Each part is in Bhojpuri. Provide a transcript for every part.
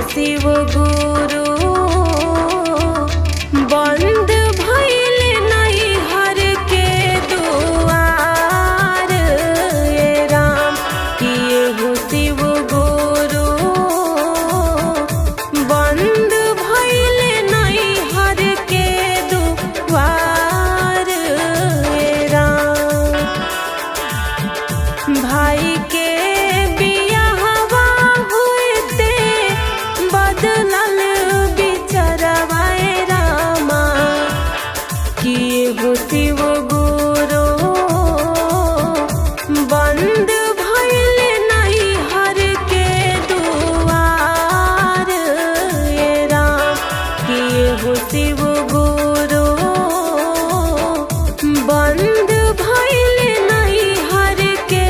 शिव गुरु बंद भइल नहीं हर के दुआर ये राम किए हो शिव गुरु बंद भइल नहीं हर के दुआर ये राम भाई के बियाहवा हुएते बदलल बिचरवाए रामा किए हो शिव गुरु बंद भइल नहीं हर के दुआर ये राम किए हो शिव गुरु बंद भइल नहीं हर के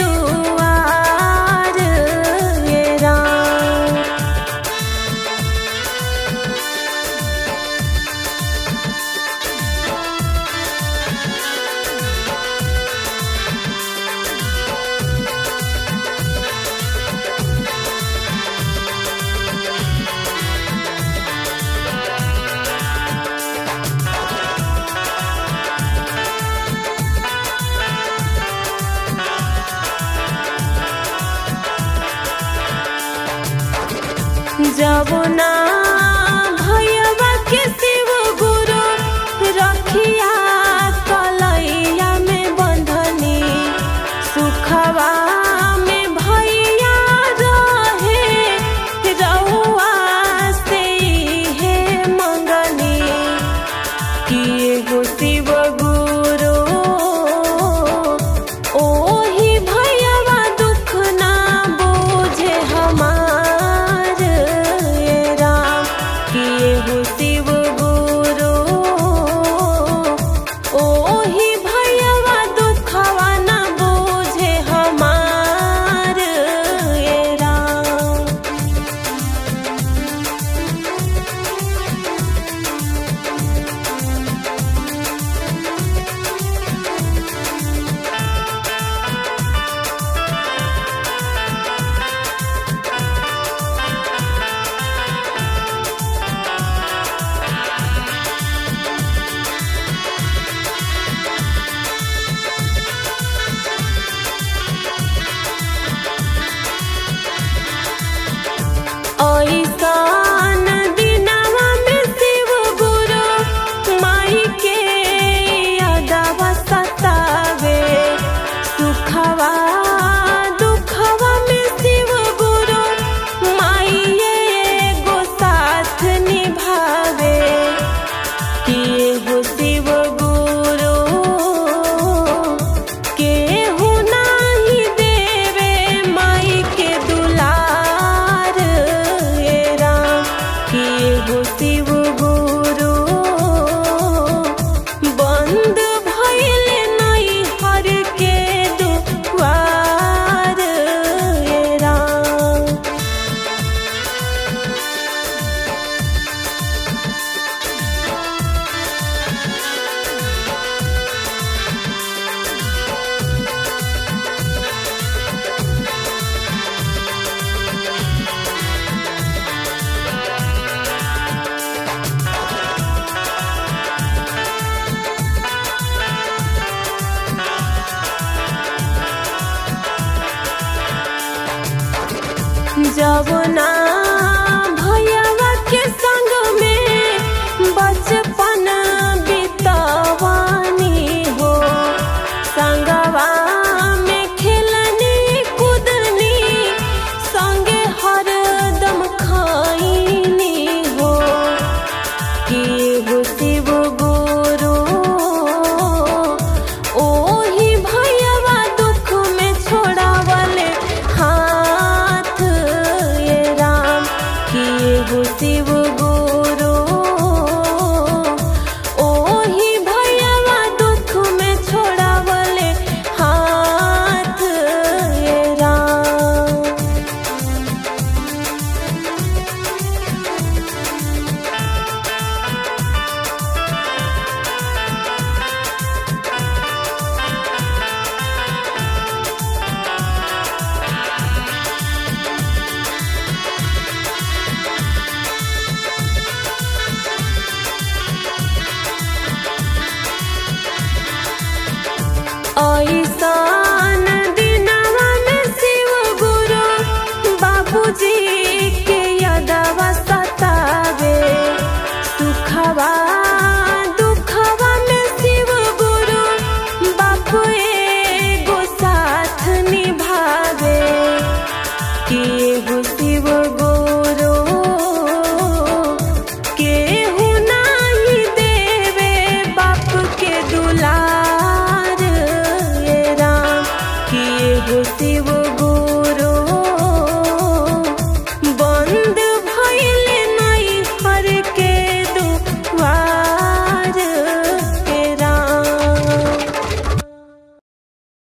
दुआर ये राम जमुना भैया के शिव गुरु रखिया कलैया में बंधनी सुखवा में भैया रहे रउआ से हे मंगनी किए हो शिव गुरु ओही भैया दुख ना बोझे हमार ये राम किए हो शिव गुरु ओही भैया दुखवा ना बोझे हमार ये राम ऐसान दिनवा में शिव गुरु माई के यादवा सतावे सुखवा दुखवा में शिव गुरु माई एगो साथ निभावे किए हो शिव गुरु केहू नाही देवे माई के दुलार ये राम किए हो शिव गुरु बंद भइल नहीं हर के दुआर ये राम जमुना भैया के संग में बचपन बितवानी हो संगवा में खेलनी कूदनी संगे हरदम खाईनी हो कि हो शिव गुरु ओही भैया दुख में छोड़ावले हाथ ये राम हो शिव